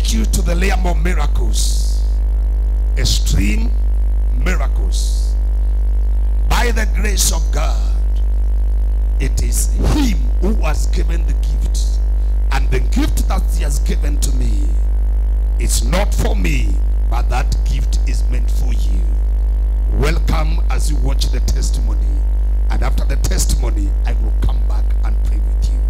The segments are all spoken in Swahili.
take you to the realm of miracles, extreme miracles. By the grace of God, it is Him who has given the gift, and the gift that He has given to me is not for me, but that gift is meant for you. Welcome as you watch the testimony, and after the testimony, I will come back and pray with you.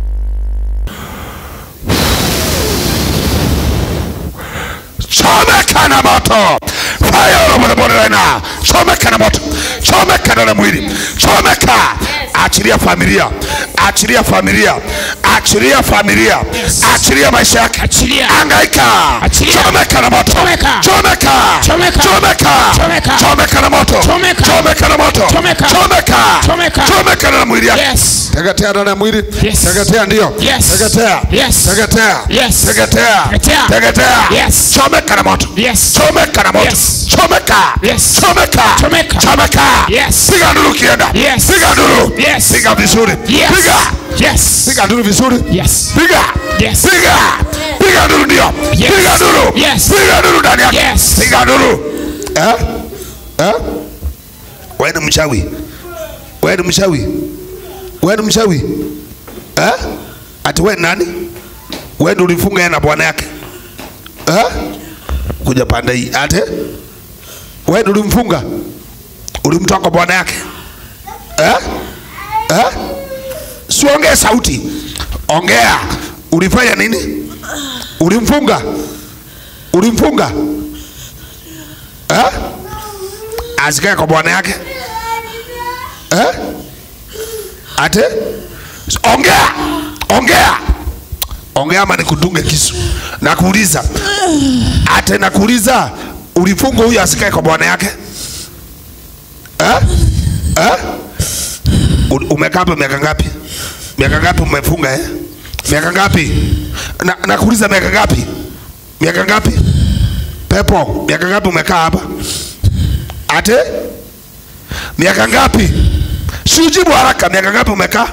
chomeka na moto fire over the body right now chomeka na moto chomeka na mwili chomeka achilia familia achilia familia achilia familia achilia maisha yake Achilia. angaika Achilia. chomeka na moto Chomeka. chomeka Chomeka. chomeka Chomeka. chomeka na moto Chomeka. chomeka na moto Chomeka. chomeka Chomeka. chomeka na mwili yake Yes. teketea ndani ya mwili Yes. teketea ndio Yes. teketea Yes. teketea Yes. teketea Teketea. teketea Yes. chomeka na moto Yes. chomeka na moto Yes. chomeka Yes. chomeka Chomeka. chomeka Yes. piga nduru kienda Yes. piga nduru Yes. piga vizuri Yes. piga Yes. piga nduru vizuri Yes. piga Yes. piga piga nduru ndio Yes. piga nduru Yes. piga nduru ndani yake Yes. piga nduru eh eh wewe ni mchawi wewe ni mchawi wewe ni mchawi eh ati wewe ni nani wewe ndio ulifunga yeye na bwana yake eh kuja pande hii ate wewe ndio ulimfunga ulimtoa kwa bwana yake eh eh siongee sauti ongea ulifanya nini ulimfunga ulimfunga eh asikae kwa bwana yake eh ate ongea ongea ongea ama nikudunge kisu nakuuliza ate nakuuliza ulifunga huyu asikae kwa bwana yake eh eh U- umekaa hapa miaka ngapi miaka ngapi umefunga eh miaka ngapi na nakuuliza miaka ngapi miaka ngapi pepo miaka ngapi umekaa hapa ate miaka ngapi siujibu haraka miaka ngapi umekaa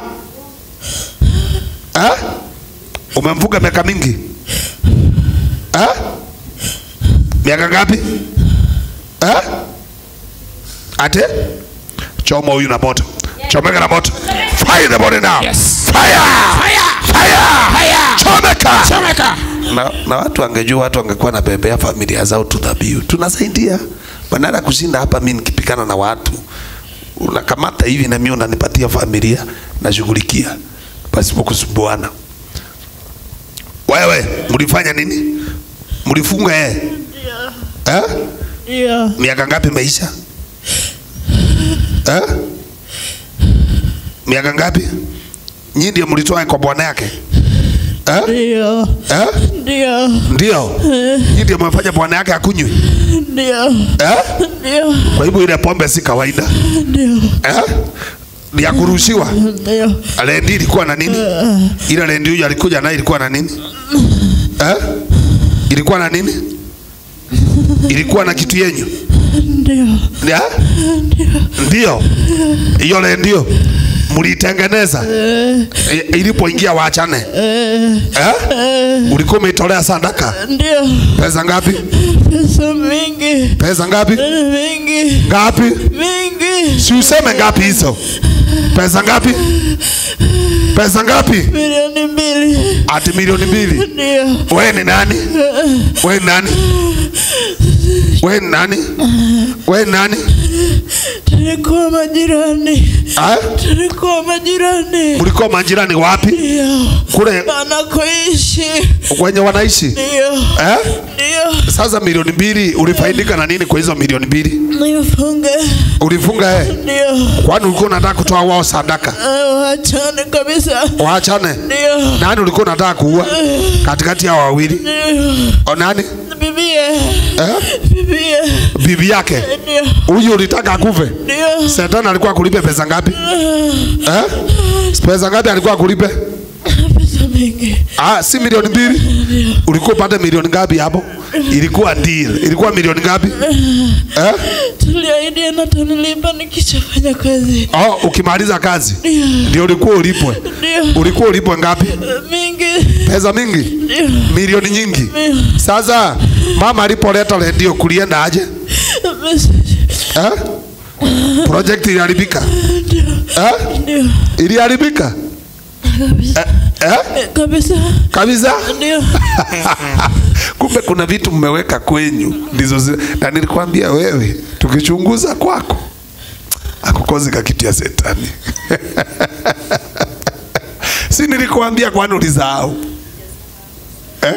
eh? umemfuga miaka mingi eh? miaka ngapi eh? ate choma huyu na moto chomeka na moto fire the body now Yes. fire Fire. fire Fire. chomeka Chomeka. na, na watu wangejua watu wangekuwa na bebea familia zao tu dhabihu tunasaidia badala kushinda hapa mi nikipikana na watu unakamata hivi na mimi unanipatia familia nashughulikia pasipo kusumbuana wewe mlifanya nini mlifunga yeye eh? Ndio, miaka ngapi maisha eh? miaka ngapi nyinyi ndio mlitoa kwa bwana yake eh? ndio, Eh? ndio, ndio nyinyi ndio mmefanya bwana yake akunywe ndio, eh? ndio, kwa hivyo ile pombe si kawaida ndio, eh? ni ya kurushiwa ndio, lendi ilikuwa na nini ile lendi huyu alikuja naye ilikuwa na nini eh? ilikuwa na nini ilikuwa na kitu yenyu ndio, Ya? ndio hiyo lendio mlitengeneza I- ilipoingia waachane eh? ulikuwa umeitolea sadaka ndio, pesa ngapi pesa mingi, pesa ngapi mingi, ngapi mingi, si useme ngapi hizo pesa ngapi pesa ngapi milioni mbili, ati milioni mbili ndio, wewe ni nani wewe ni nani wewe ni nani wewe ni nani tulikuwa majirani, Ah? tulikuwa majirani, mlikuwa majirani wapi ndio, kule anakoishi, kwenye wanaishi ndio, eh? ndio, Sasa milioni mbili ulifaidika na nini kwa hizo milioni mbili? nifunge, Ulifunga eh? ndio, Kwani ulikuwa unataka kutoa wao sadaka? Ah, wachane kabisa, Waachane. ndio, Nani ulikuwa unataka kuua katikati ya wawili? ndio, O nani? bibie, Eh? bibie, Bibi yake. ndio, Huyu ulitaka akufe? ndio, Shetani alikuwa akulipe pesa ngapi? Eh? Pesa ngapi alikuwa akulipe? pesa mingi, Ah, si milioni mbili. Ulikuwa upate milioni ngapi hapo? Ilikuwa deal. Ilikuwa milioni ngapi? Eh? tuliahidiana tunilipa nikishafanya kazi, Oh, ukimaliza kazi ndio, ndio ulikuwa ulipwe. ndio, Ulikuwa ulipwe ngapi? mingi, pesa mingi Ndio. milioni nyingi Ndio. sasa mama alipoleta redio kulienda aje eh? project iliharibika eh? Ndio. iliharibika Kabisa. eh? eh? Kabisa. kabisa Ndio. kumbe kuna vitu mmeweka kwenyu ndizo zi- na nilikwambia wewe tukichunguza kwako akukozi ka kitu ya setani si nilikwambia kwani ulisahau eh?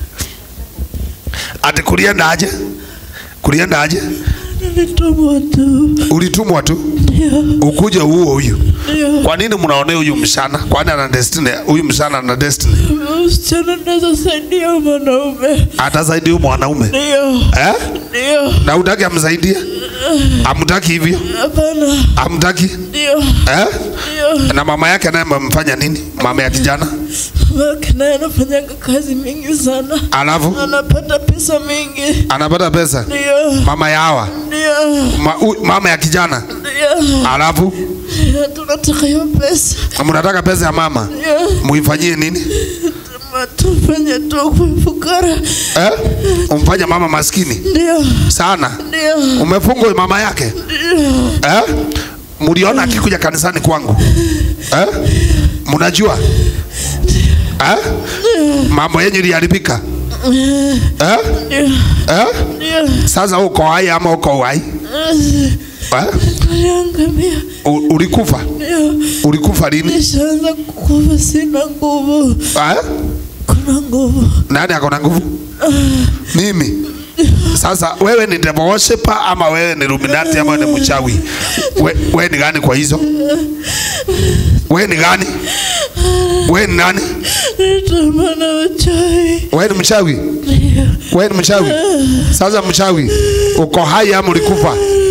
ati kulienda aje kulienda aje Nilitumwa tu. ulitumwa tu Ndio. ukuje huo huyu Ndio. kwa nini mnaonea huyu mshana kwani ana destiny huyu mshana ana destiny Msichana naweza saidia mwanaume. atasaidia huyu mwanaume Ndio. eh? Ndio. na utaki amsaidie amtaki hivyo Hapana. amtaki Ndio. eh? Ndio. na mama yake naye mmemfanya nini mama ya kijana Mama naye anafanyanga kazi mingi sana. alafu Anapata pesa mingi. anapata pesa Ndio. mama ya hawa Ndio. Ma, u, mama ya kijana Ndio. alafu Tunataka hiyo pesa. mnataka pesa ya mama Ndio. muifanyie nini Tufanye tu kwa fukara. eh? umfanye mama maskini Ndio. sana Ndio. umefungwa mama yake Ndio. eh? mliona akikuja kanisani kwangu eh? mnajua eh? mambo yenyu iliharibika eh? Ndio. eh? Ndio. sasa uko hai ama uko uhai eh? Aliangamia. U- ulikufa Ndio. ulikufa lini Nishaanza kukufa, sina nguvu. eh? Kuna nguvu. nani ako na nguvu mimi sasa wewe ni devil worshiper ama wewe ni luminati ama wewe ni mchawi we, wewe ni gani kwa hizo wewe ni gani wewe ni nani Nitamana wachai. wewe ni mchawi Ndio. wewe ni mchawi sasa mchawi uko hai ama ulikufa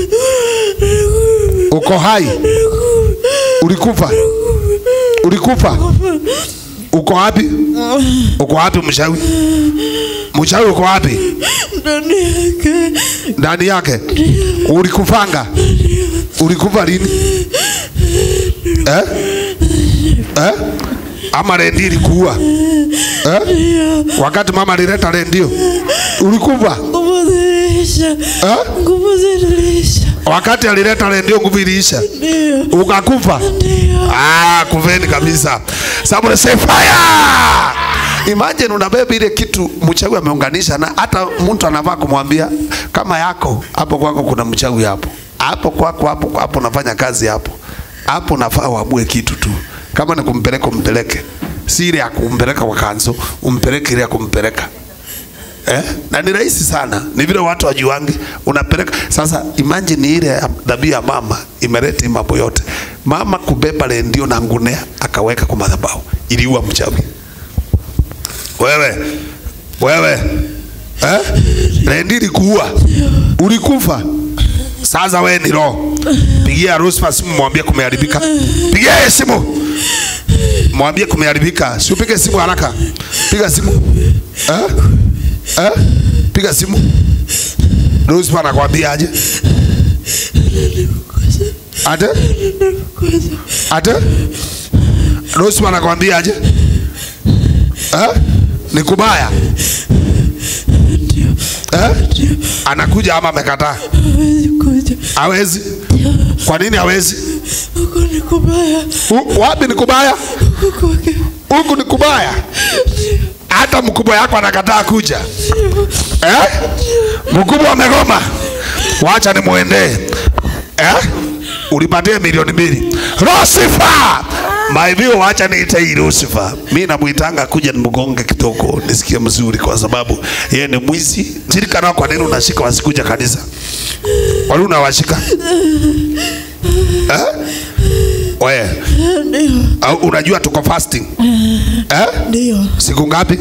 uko hai ulikufa ulikufa uko wapi uko wapi mchawi mchawi uko wapi Ndani yake. ndani yake ulikufanga ulikufa lini eh? Eh? ama rendi ilikuua eh? wakati mama alileta rendio ulikufa Nguvu ziliisha. eh? Nguvu ziliisha. wakati alileta rendio nguvu iliisha Ndio. ukakufa Ndio. ah, kuveni kabisa somebody say fire imagine unabeba ile kitu mchawi ameunganisha na hata mtu anavaa kumwambia kama yako hapo kwako kuna mchawi hapo hapo kwako hapo hapo unafanya kazi hapo hapo unafaa uamue kitu tu kama ni kumpeleka umpeleke si ile ya kumpeleka kwa kanzo umpeleke ile ya kumpeleka Eh? Na ni rahisi sana, ni vile watu wajuangi, unapeleka sasa. Imagine ile dhabihu ya mama imeleta hii mambo yote, mama kubeba rendio na ngunea akaweka kwa madhabahu, iliua mchawi. Wewe wewe eh? Rendio ilikuua, ulikufa. Sasa wewe ni roho, pigia Rusfa simu, mwambie kumeharibika. Pigia yeye simu, mwambie kumeharibika. Si upige simu haraka, piga simu eh? Eh? Piga simu. Ruspa anakwambia aje? Ate? Ate? Ruspa anakwambia aje? Eh? Ni kubaya. Eh? Anakuja ama amekataa? Hawezi kuja. Hawezi. Kwa nini hawezi? Huko ni kubaya. U- Wapi ni kubaya? Huko kwake. Huku ni kubaya. Hata mkubwa yako anakataa kuja. Eh? Mkubwa amegoma. Wacha nimuendee. Eh? Ulipatia milioni mbili. Lucifer! Maivio wacha niite hii Lucifer. Mimi namuitanga kuja nimgonge kidogo nisikie mzuri kwa sababu yeye ni mwizi. Jirikana kwa nini unashika wasikuja kanisa? Wali unawashika? Eh? Wewe, Ndio. au unajua tuko fasting? Eh? Ndio. Siku ngapi?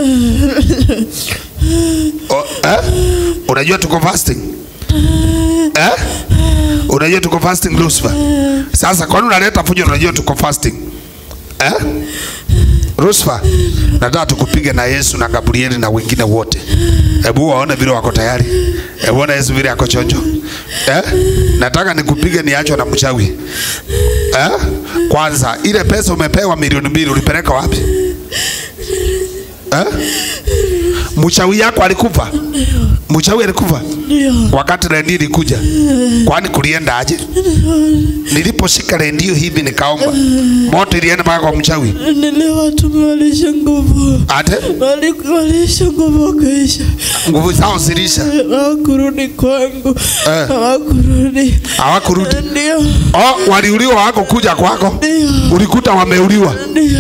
O, eh? Unajua tuko fasting? Eh? Unajua tuko fasting Lucifer? Sasa kwa nini unaleta fujo unajua tuko fasting? Eh? Lucifer, nataka tukupige na Yesu na Gabrieli na wengine wote. Hebu waone vile wako tayari. Hebu ona Yesu vile ako chonjo. Eh? Nataka nikupige niachwe na mchawi. Eh? Kwanza ile pesa umepewa milioni mbili ulipeleka wapi? eh? mchawi yako alikufa mchawi alikufa Ndio. wakati redio ilikuja kwani kulienda aje niliposhika redio hivi nikaomba moto ilienda mpaka kwa mchawi Niliwatuma walisha nguvu. ate Wali- Walisha nguvu wakaisha. nguvu zao zilisha Hawakurudi kwangu. Eh. Hawakurudi. hawakurudi Ndio. oh, waliuliwa wako kuja kwako Ndio. ulikuta wameuliwa Ndio.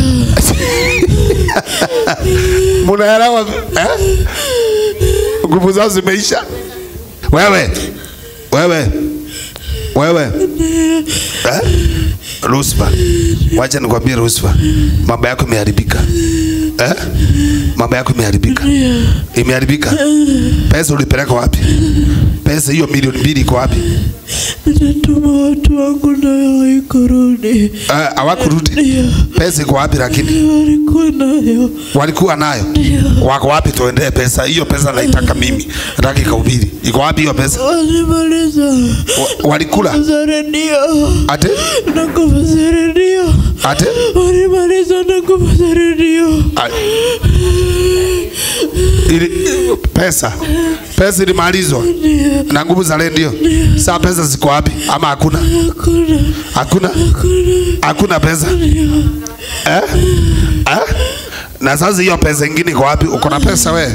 munaelewa eh? nguvu zao zimeisha wewe wewe wewe eh? Rusfa, wacha nikwambie Rusfa, mambo yako imeharibika eh? mambo yako imeharibika, imeharibika. Pesa ulipeleka wapi? Pesa hiyo milioni mbili iko wapi? Natuma watu wangu nayo haikurudi. Eh, Hawakurudi. Ndio. Pesa iko wapi? Lakini Walikuwa nayo. walikuwa nayo, wako wapi? Tuendee pesa hiyo. Pesa naitaka mimi, nataka ikahubiri. Iko wapi hiyo pesa? Walimaliza. Wa- Walikula za redio ate na nguvu za redio. ate Walimaliza na nguvu za redio. A- ili, pesa pesa ilimalizwa na nguvu za redio. Saa pesa ziko wapi? Ama hakuna? Hakuna. Hakuna, hakuna pesa eh? Eh? Na sasa hiyo pesa ingine iko wapi? Uko na pesa we?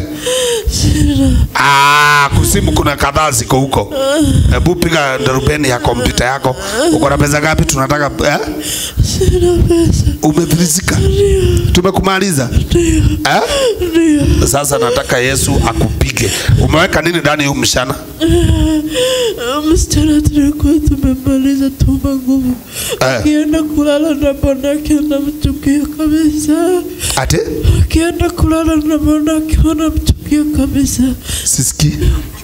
Ah, kusimu kuna kadhaa ziko huko. Hebu piga darubeni ya kompyuta yako. Uko na pesa ngapi? Tunataka eh? Sina pesa. Umefilisika? Tumekumaliza eh? Ndio. Sasa nataka Yesu akupige. Umeweka nini ndani ya huu mshana? Msichana tulikuwa tumemaliza tuma nguvu. Eh. Akienda kulala na bwanake anamchukia kabisa. Ate Akienda kulala na bwanake anamchukia kabisa. sisikii.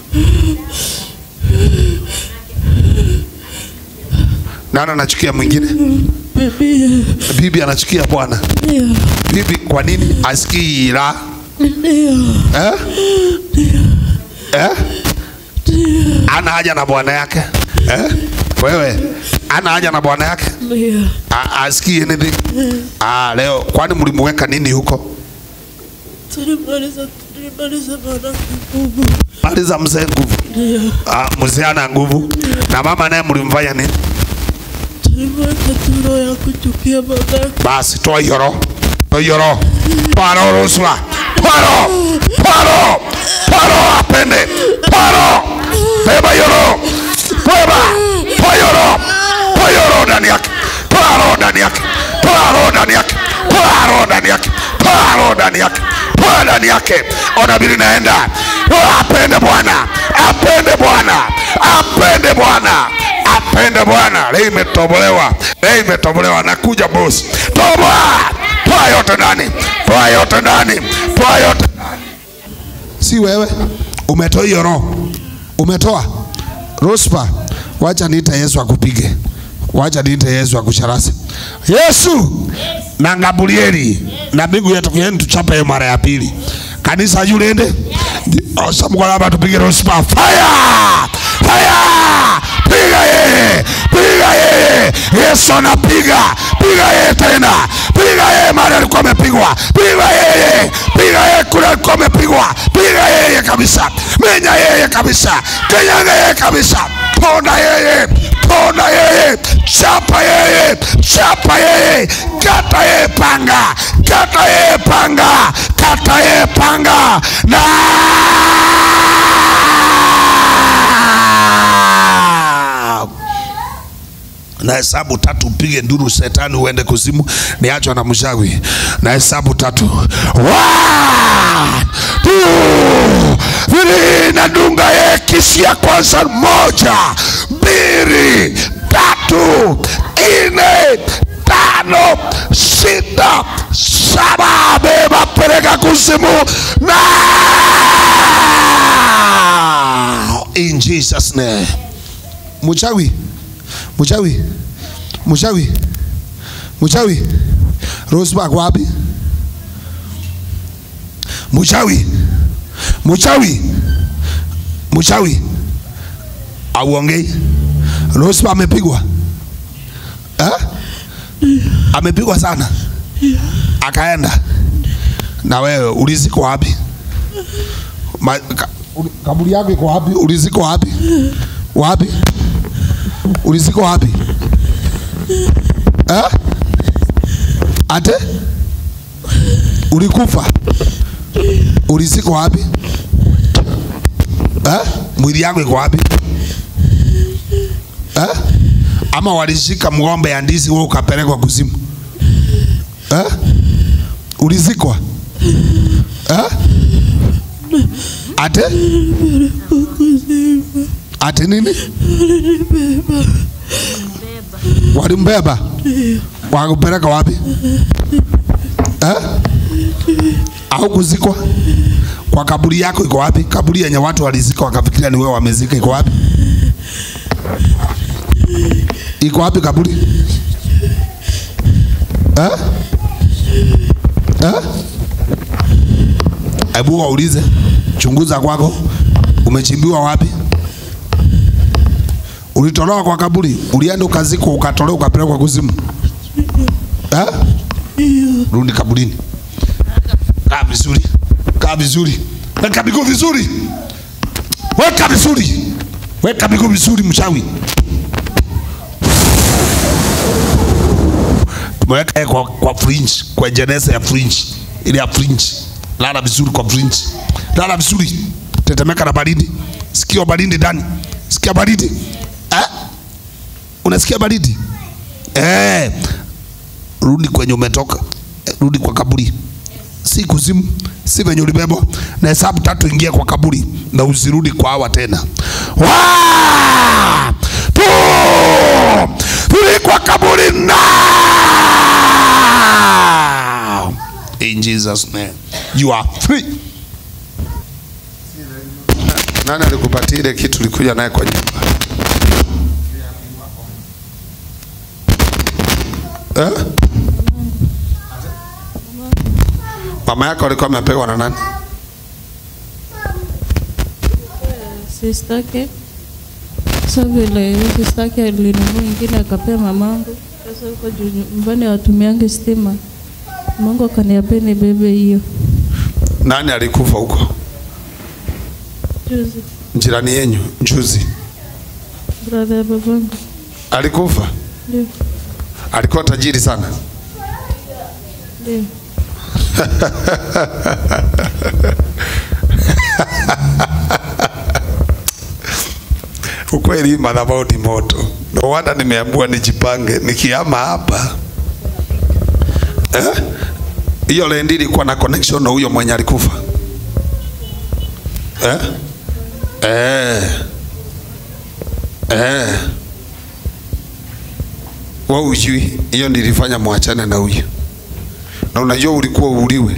Nani anachukia mwingine? Bibi. Bibi anachukia bwana. Ndio. Bibi kwa nini asikii raha? Ndio. Eh? Eh? Ana haja na bwana yake. Eh? Wewe ana haja na bwana yake? Ndio. A- Asikii anything? Ah, leo kwani mlimweka nini huko? Tulimaliza tulimaliza bwanake nguvu. Maliza mzee nguvu. Ndio. Ah, mzee ana nguvu. Na mama naye mlimfanya nini? Tulimweka tu roho ya kuchukia bwanake. Basi toa hiyo roho. Toa hiyo roho. Toa roho Ruswa. Toa roho. Toa roho. Toa roho apende. Toa roho. Beba hiyo roho. Beba. Toa hiyo roho. Toa hiyo roho ndani yake. Toa roho ndani yake. Toa roho ndani yake. Toa roho ndani yake. Toa roho ndani yake. Toa ndani yake. Ona bili naenda. Toa apende Bwana. Apende Bwana. Apende Bwana. Apende Bwana. Leo imetobolewa. Leo imetobolewa. Nakuja boss. Toboa. Toa yote ndani. Toa yote ndani. Toa yote ndani. Si wewe umetoa hiyo roho, umetoa Rospa, wacha niite Yesu akupige, wacha niite Yesu akusharasi. Yesu na Gabrieli na mbingu yetu kuyeni tuchape mara ya pili. Kanisa julende osamkolaba tupige Rospa, fire fire, piga yeye, piga yeye. Yesu anapiga, piga yeye tena, piga yeye mahali alikuwa amepigwa, piga yeye, piga yeye kule alikuwa amepigwa, piga yeye kabisa, menya yeye kabisa, kenyaga yeye kabisa, ponda yeye, ponda yeye, chapa yeye, chapa yeye, kata yeye panga, kata yeye panga, kata yeye panga na na hesabu tatu upige nduru shetani uende kuzimu niachwa na mshawi na hesabu tatu One, two, three, nadunga ye kisi ya kwanza moja mbili tatu nne tano sita saba beba peleka kuzimu na in jesus name mchawi mchawi mchawi mchawi Roseback wapi mchawi mchawi mchawi auongei Roseback amepigwa eh? amepigwa sana akaenda Na wewe uliziko wapi? Ma, ka, uli- kaburi yako iko wapi? Uliziko wapi? Wapi? Uliziko wapi? Eh? Ate? Ulikufa? Uliziko wapi? Eh? Mwili yako iko wapi? Eh? Ama walishika mgombe ya ndizi wewe ukapelekwa kuzimu? Eh? Ulizikwa? Eh? Ate? Ate nini? Walimbeba? Wakupeleka wapi? Eh? Au kuzikwa? Kwa kaburi yako iko wapi? Kaburi yenye watu walizika wakafikiria ni wewe wamezika iko wapi? Iko wapi kaburi? Eh? Eh? Hebu waulize, chunguza kwako, umechimbiwa wapi? Ulitolewa kwa kaburi, ulienda ukazikwa, ukatolewa, ukapelekwa kuzimu eh? Rudi kaburini, kaa vizuri, kaa vizuri, weka miguu vizuri, weka vizuri, weka miguu vizuri, mchawi. Tumeweka yeye kwa, kwa fringe, kwa jeneza ya fringe, ile ya fringe. Lala vizuri kwa fringe, lala vizuri, tetemeka na baridi, sikia baridi ndani, sikia baridi eh? Unasikia baridi eh? Rudi kwenye umetoka, eh, rudi kwa kaburi, si kuzimu, si venye ulibebwa. Na hesabu tatu, ingia kwa kaburi na usirudi kwa hawa tena. One, two, three, kwa kaburi now. In Jesus name, you are free. Nani alikupatia ile kitu ulikuja naye kwa nyumba? Eh? Mama yako alikuwa amepewa na nani? sistake sa vile sistake alinunua ingine akapea mamangu. Sasa huko juu nyumbani hawatumiangi stima, Mungu akaniambia nibebe hiyo Nani alikufa huko? juzi. Jirani yenyu juzi Brother ya babangu alikufa. ndio Alikuwa tajiri sana. ndio Ukweli madhabahu ni moto. Ndio wanda nimeambiwa nijipange nikiama hapa. Eh? Hiyo lendi ilikuwa na connection na huyo mwenye alikufa. Eh? Eh. Eh. Wewe ujui hiyo nilifanya mwachane na huyo. Na unajua ulikuwa uuliwe.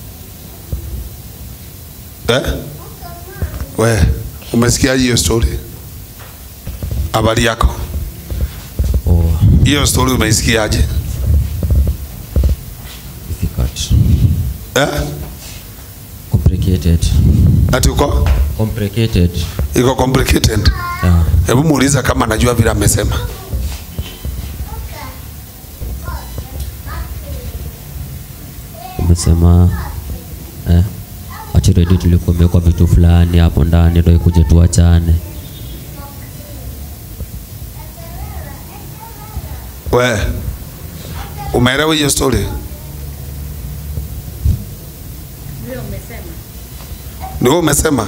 Eh? We, umesikia hiyo story? Habari yako? Oh, Hiyo story umeisikiaje? difficult. Eh? Complicated. Ati uko Complicated. iko complicated. Yeah. Hebu muuliza kama anajua vile amesema. Umesema eh, achiredi tulikuwa imewekwa vitu fulani hapo ndani ndio ikuje tuachane. We, umeelewa hiyo story? Ni wewe umesema?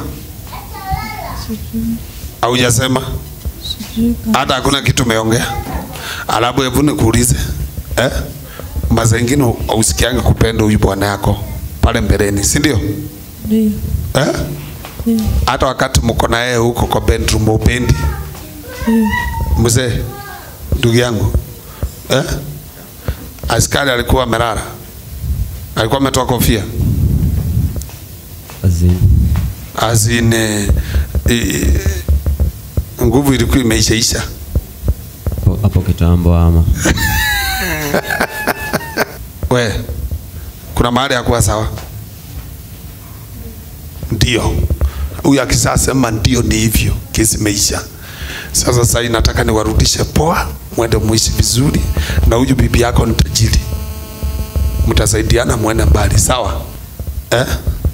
Haujasema? sijui kama Hata hakuna kitu umeongea. Alafu hebu nikuulize. Eh? Maza ingine hausikianga kupenda huyu bwana yako pale mbeleni, si ndio? ndio Eh? ndio Hata wakati mko na yeye huko kwa bedroom upendi. ndio Mzee, ndugu yangu. Eh? Askari alikuwa amelala. Alikuwa ametoa kofia. Azin. Azine e, nguvu ilikuwa imeishaisha. Hapo- Hapo kitambo ama. We, kuna mahali ya kuwa sawa? Ndio. Huyu akisasema ndio ni hivyo, kesi imeisha. Sasa sasa hii nataka niwarudishe poa, mwende muishi vizuri, na huyu bibi yako ni tajiri, mtasaidiana mwende mbali, sawa? eh?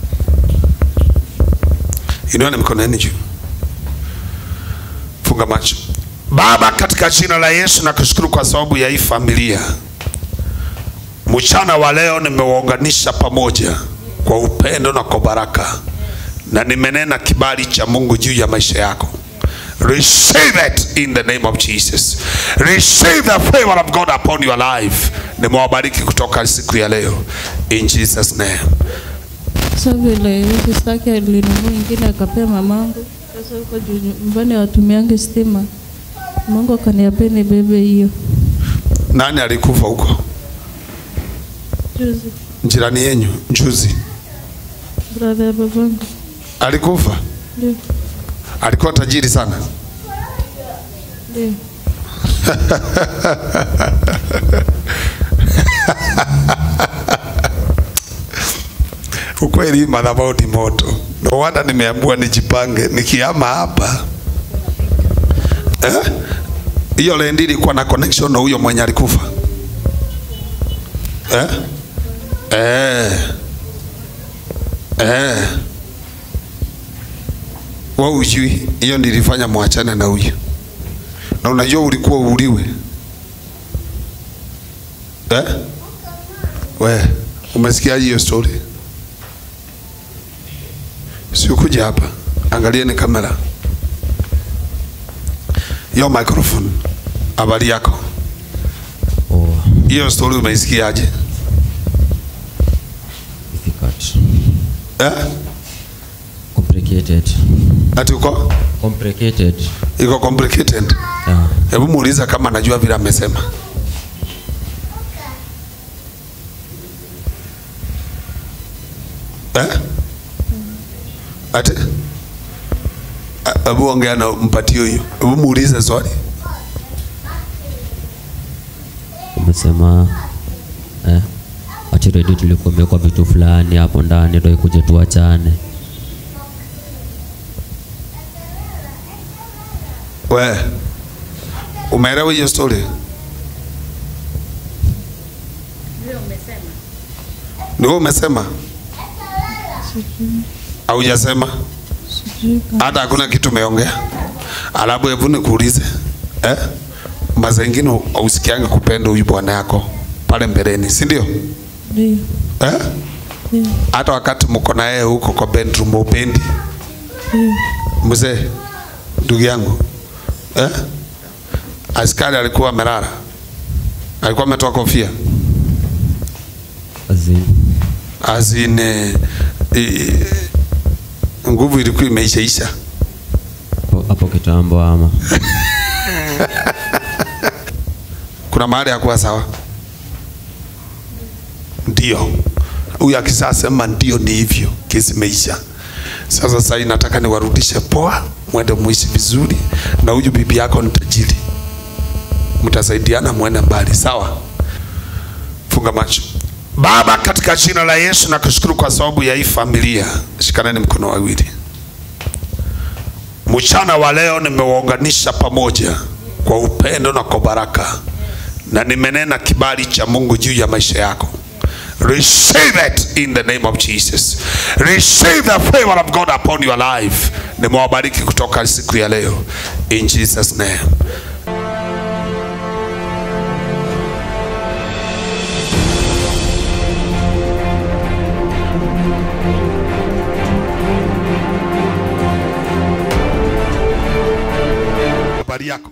Inueni mikono yenu juu, funga macho. Baba, katika jina la Yesu nakushukuru kwa sababu ya hii familia. Mchana wa leo nimewaunganisha pamoja kwa upendo na kwa baraka, na nimenena kibali cha Mungu juu ya maisha yako. Receive it in the name of Jesus. Receive the favor of God upon your life. Nimewabariki kutoka siku ya leo in Jesus name. Sasa vile hizi staki alinunua ingine akapea mamangu. Sasa huko juu nyumbani watumiange stima, Mungu akaniambia nibebe hiyo Nani alikufa huko? juzi. Jirani yenyu juzi Brother ya babangu alikufa, ndio alikuwa tajiri sana. ndio Ukweli madhabahu ni moto. Ndio wanda nimeambiwa nijipange nikiama hapa eh? Hiyo lendi ilikuwa na connection na huyo mwenye alikufa eh? Eh. Eh. Wewe ujui hiyo nilifanya mwachane na huyo, na unajua ulikuwa uuliwe eh? We umesikia hiyo story? Sikuja hapa, angalieni kamera, hiyo microphone. Habari yako? Oh, Hiyo story umeisikiaje? difficult. Eh? Complicated. Ati uko Complicated. iko complicated. Yeah. Hebu muuliza kama anajua vile amesema. Eh? Ati? A- Hebu ongea na mpatie huyo. Hebu muulize swali. Umesema eh, ati ready tulikuwa imewekwa vitu fulani hapo ndani ndio ikuje tuachane. We. Umeelewa hiyo story? Ndio umesema? Haujasema? sijui kama hata hakuna kitu umeongea. Alafu hebu nikuulize eh? Maza ingine ausikianga kupenda huyu bwana yako pale mbeleni, si ndio? ndio Eh? ndio Hata wakati mko na yeye huko kwa bedroom upendi ndio mzee, ndugu yangu eh? Askari alikuwa amelala, alikuwa ametoa kofia Azin. azine nguvu ilikuwa imeishaisha. Hapo- Hapo kitambo ama. kuna mahali hakuwa sawa. Ndio huyu akisasema ndio, ni hivyo, kesi imeisha. Sasa sasa hii nataka niwarudishe poa, mwende muishi vizuri, na huyu bibi yako ni tajiri, mtasaidiana mwende mbali, sawa? Funga macho. Baba, katika jina la Yesu nakushukuru kwa sababu ya hii familia. Shikaneni mkono wawili. Mchana wa leo nimewaunganisha pamoja kwa upendo na kwa baraka, na nimenena kibali cha Mungu juu ya maisha yako. Receive it in the name of Jesus. Receive the favor of God upon your life. Nimewabariki kutoka siku ya leo in Jesus name. Habari yako?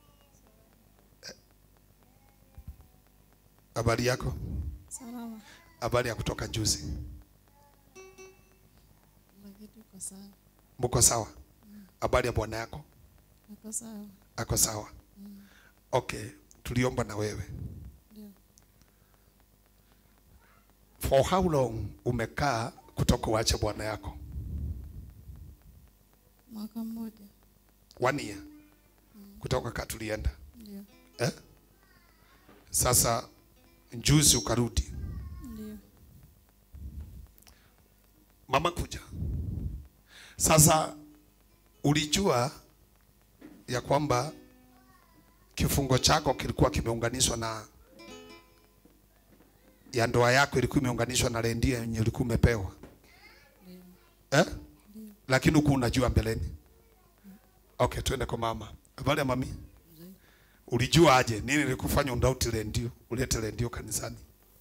Habari yako? Salama. Habari ya kutoka juzi. Lakini uko sawa. Mko sawa? Habari ya bwana yako? Uko sawa. Ako sawa? Okay, tuliomba na wewe. Ndio. For how long umekaa kutoka uache bwana yako? Mwaka mmoja. One year. Kutoka ka tulienda. Ndio. Eh? Sasa juzi ukarudi. Ndio. Mama kuja. Sasa ulijua ya kwamba kifungo chako kilikuwa kimeunganishwa na ya ndoa yako ilikuwa imeunganishwa na rendia yenye ulikuwa umepewa. eh? lakini huku unajua mbeleni okay twende kwa mama habari ya mami ulijua aje nini nilikufanya undauti rendio ulete rendio kanisani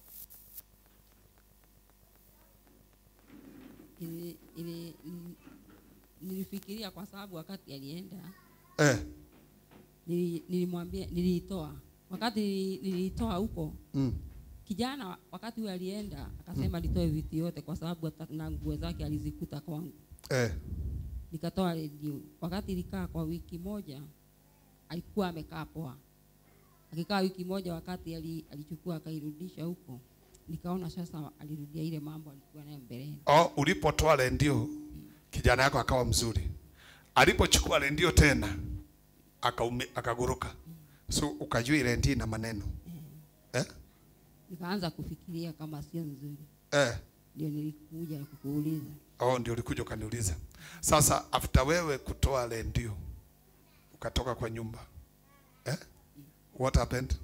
ili, ili, nili- nilifikiria kwa sababu wakati alienda eh, nili- nilimwambia niliitoa wakati nili- niliitoa huko mm. kijana wa- wakati huyo alienda akasema nitoe vitu yote kwa sababu hata na nguo zake alizikuta kwangu eh, nikatoa redio wakati ilikaa kwa wiki moja alikuwa amekaa poa akikaa wiki moja wakati ali, alichukua akairudisha huko nikaona sasa alirudia ile mambo alikuwa nayo mbeleni oh, ulipotoa rendio kijana yako akawa mzuri alipochukua rendio tena akaume- akaguruka so ukajua ile rendio ina maneno eh? nikaanza kufikiria kama sio nzuri Eh. ndio nilikuja kukuuliza Oh, ndio ulikuja ukaniuliza. Sasa after wewe kutoa rendio ukatoka kwa nyumba eh? What happened?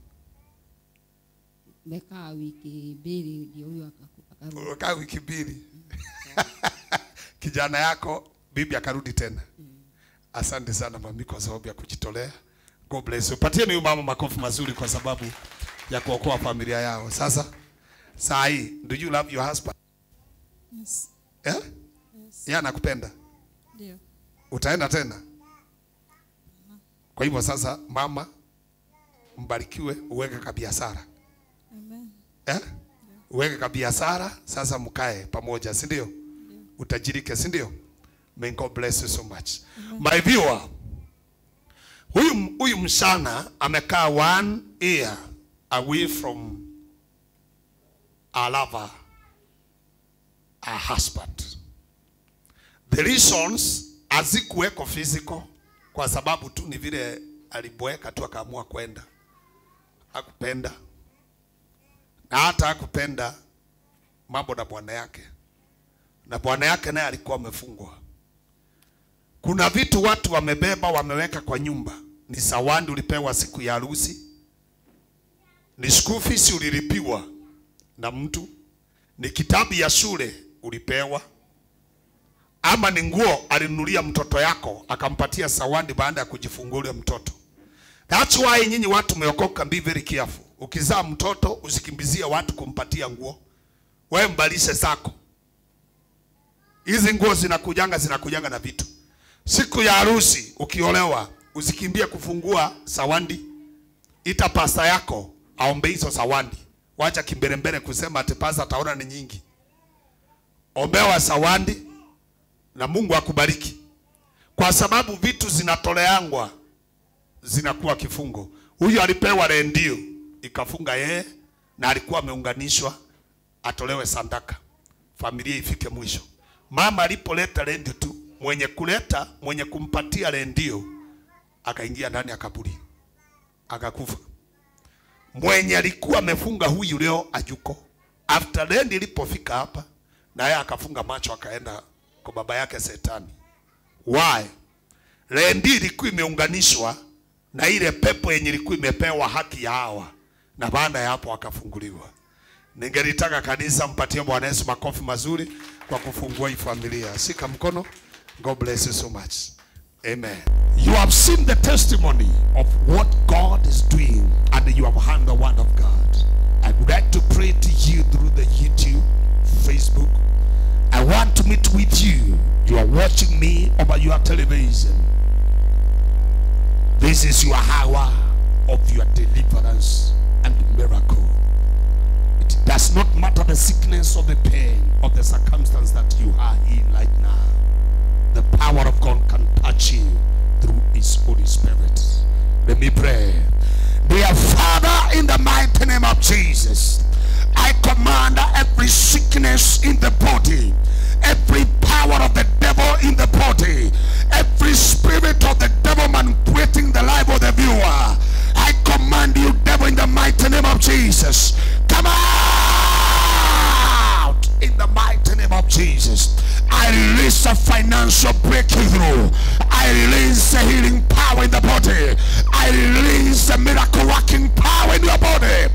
mekaa wiki mbili ndio huyo akaku- akarudi Ukaa wiki mbili kijana yako bibi akarudi tena. Asante sana mami kwa sababu ya kujitolea. God bless you. Patieni huyu mama makofi mazuri kwa sababu ya kuokoa familia yao. Sasa saa hii, do you love your husband? Yes. Eh? Yes. Yeye anakupenda. Ndio. utaenda tena. Kwa hivyo sasa, mama, mbarikiwe, uweke kabiashara Amen. eh? Uweke kabiashara sasa, mkae pamoja, si ndio? Utajirike, si ndio? May God bless you so much. My viewer, huyu huyu msichana amekaa one year away from a lover, a husband. The reasons hazikuweko physical kwa sababu tu ni vile aliboeka tu akaamua kwenda, hakupenda na hata hakupenda mambo na bwana yake, na bwana yake naye alikuwa amefungwa. Kuna vitu watu wamebeba wameweka kwa nyumba, ni sawandi ulipewa siku ya harusi, ni school fees ulilipiwa na mtu, ni kitabu ya shule ulipewa ama ni nguo alinunulia mtoto yako akampatia sawandi baada ya kujifungua ule mtoto. That's why nyinyi watu mmeokoka, be very careful. Ukizaa mtoto usikimbizie watu kumpatia nguo, wewe mbalishe zako. Hizi nguo zinakujanga zinakujanga na vitu. Siku ya harusi ukiolewa, usikimbie kufungua sawandi, ita pasta yako aombe hizo sawandi. Wacha kimbelembele kusema ati pasta ataona ni nyingi. Ombewa sawandi na Mungu akubariki, kwa sababu vitu zinatoleangwa zinakuwa kifungo. Huyu alipewa rendio ikafunga yeye, na alikuwa ameunganishwa atolewe sandaka, familia ifike mwisho. Mama alipoleta rendio tu, mwenye kuleta mwenye kumpatia rendio akaingia ndani ya kaburi akakufa. Mwenye alikuwa amefunga huyu leo ajuko, after rendi ilipofika hapa, na yeye akafunga macho akaenda kwa baba yake Setani. Why? Rendi ilikuwa imeunganishwa na ile pepo yenye ilikuwa imepewa haki ya hawa, na baada ya hapo akafunguliwa. Ningelitaka kanisa mpatie Bwana Yesu makofi mazuri kwa kufungua hii familia. Shika mkono. God bless you so much. Amen. You have seen the testimony of what God is doing and you have heard the word of God. I would like to pray to you through the YouTube, Facebook. I want to meet with you. You are watching me over your television. This is your hour of your deliverance and miracle. It does not matter the sickness or the pain or the circumstance that you are in right now. The power of God can touch you through His Holy Spirit. Let me pray. Dear Father, in the mighty name of Jesus, I command every sickness in the body, every power of the devil in the body, every spirit of the devil manipulating the life of the viewer. I command you, devil, in the mighty name of Jesus, come out in the mighty name of Jesus. I release a financial breakthrough. I release a healing power in the body. I release a miracle working power in your body.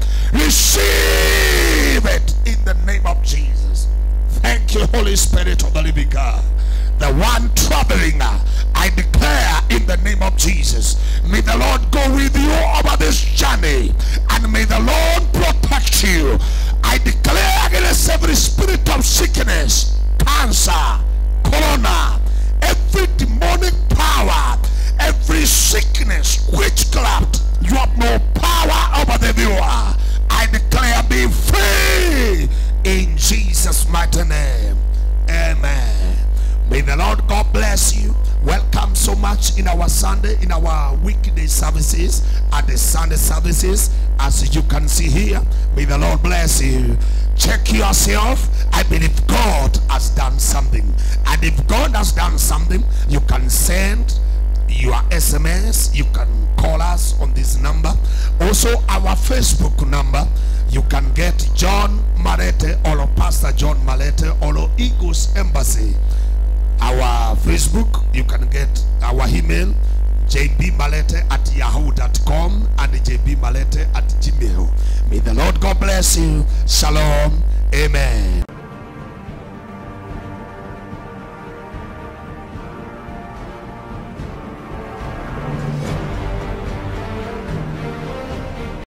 Receive it in the name of Jesus. Thank you, Holy Spirit of the living God. the one traveling, I declare in the name of Jesus, may the Lord go with you over this journey and may the Lord protect you. I declare against every spirit of sickness, cancer, corona, every demonic power, every sickness, witchcraft, you have no power over the viewer. I declare be free in Jesus' mighty name. Amen. May the Lord God bless you. Welcome so much in our Sunday, in our weekday services, and the Sunday services. As you can see here, may the Lord bless you. Check yourself. I believe God has done something. And if God has done something, you can send your SMS. You can call us on this number. Also, our Facebook number. You can get John Malete or Pastor John Malete or Eagles Embassy. Our Facebook, you can get our email jbmalete at yahoo.com and jbmalete at gmail. May the Lord God bless you. Shalom. Amen.